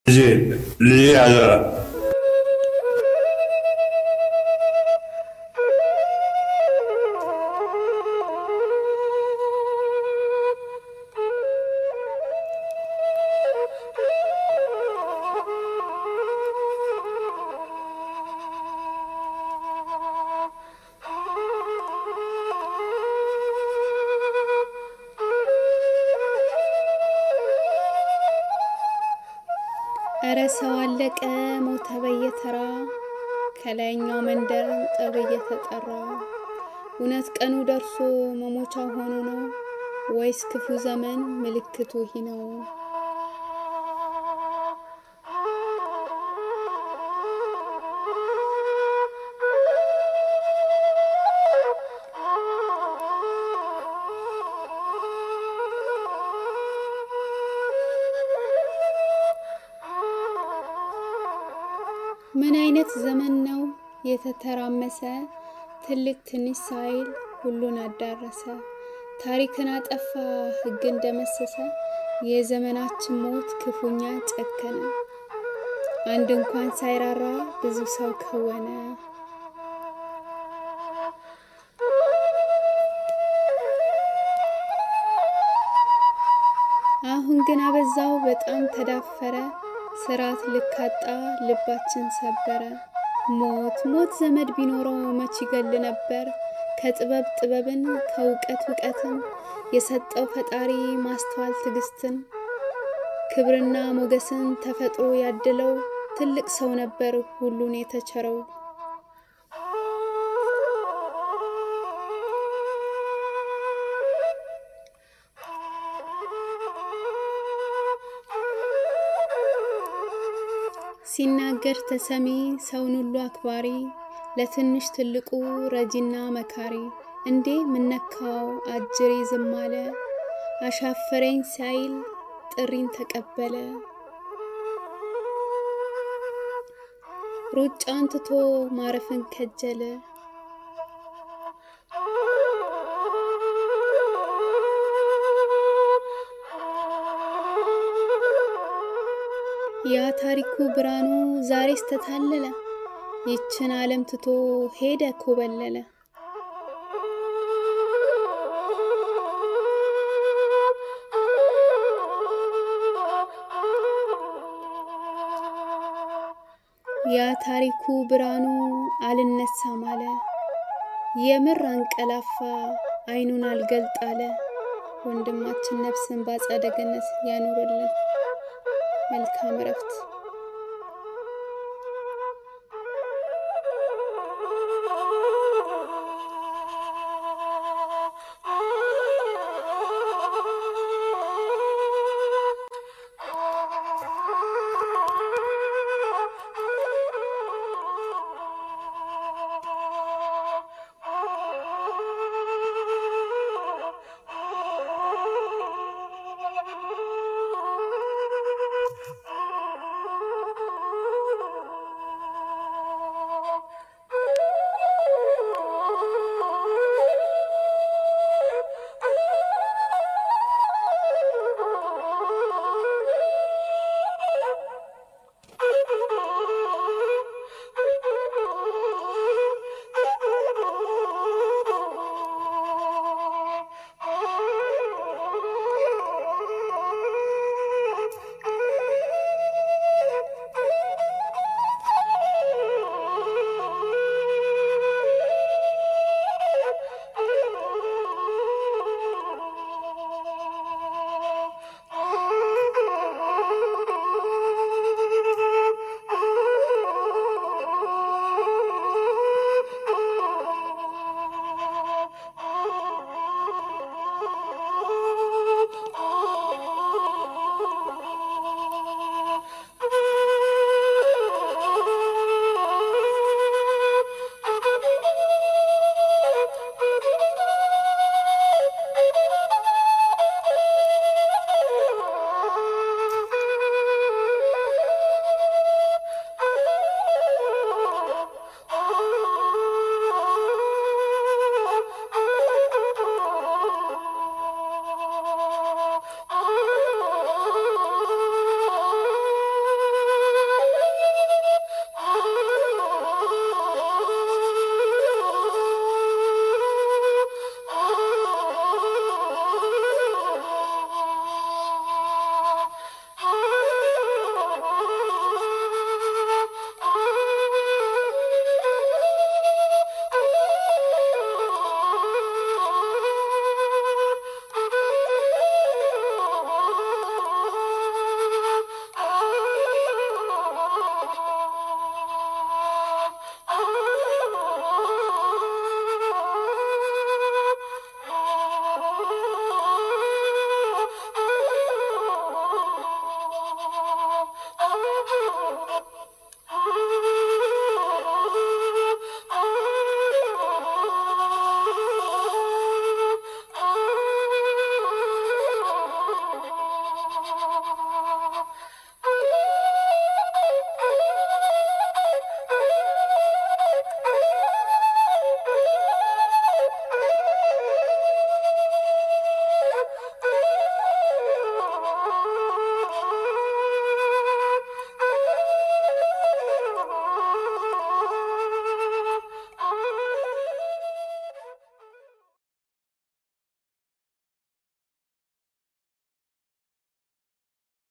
ልጄ ልጄ አደራ እረ ሰው አለቀ ሞተ በየተራ ከላይኛው መንደር ጥሪ እየተጠራ እውነት ቀኑ ደርሶ መሞቻ ሆኖ ነው ወይስ ክፉ ዘመን ምልክቱ ይህ ነው? ምን አይነት ዘመን ነው የተተራመሰ ትልቅ ትንሽ ሳይል ሁሉን አዳረሰ። ታሪክን አጠፋ ሕግን ደመሰሰ። የዘመናችን ሞት ክፉኛ ጨከነ። አንድ እንኳን ሳይራራ ብዙ ሰው ከወነ። አሁን ግን አበዛው በጣም ተዳፈረ። ስርዓት ልካጣ ልባችን ሰበረ። ሞት ሞት ዘመድ ቢኖረው መች ይገል ነበር። ከጥበብ ጥበብን ከእውቀት እውቀትን የሰጠው ፈጣሪ ማስተዋል ትዕግስትን ክብርና ሞገስን ተፈጥሮ ያድለው ትልቅ ሰው ነበር ሁሉን የተቸረው። ሲናገር ተሰሚ ሰውን ሁሉ አክባሪ ለትንሽ ትልቁ ረጂና መካሪ እንዴ ምነካው አጅሬ ዝም አለ አሻፈረኝ ሳይል ጥሪን ተቀበለ። ሩጫን ትቶ ማረፍን ከጀለ። ያ ታሪኩ ብርሃኑ ዛሬስ ተታለለ። ይችን ዓለም ትቶ ሄደ ኮበለለ። ያ ታሪኩ ብርሃኑ አልነሳም አለ። የምር አንቀላፋ አይኑን አልገልጥ አለ። ወንድማችን ነፍስን በአጸደ ገነት ያኑርልን። መልካም እረፍት።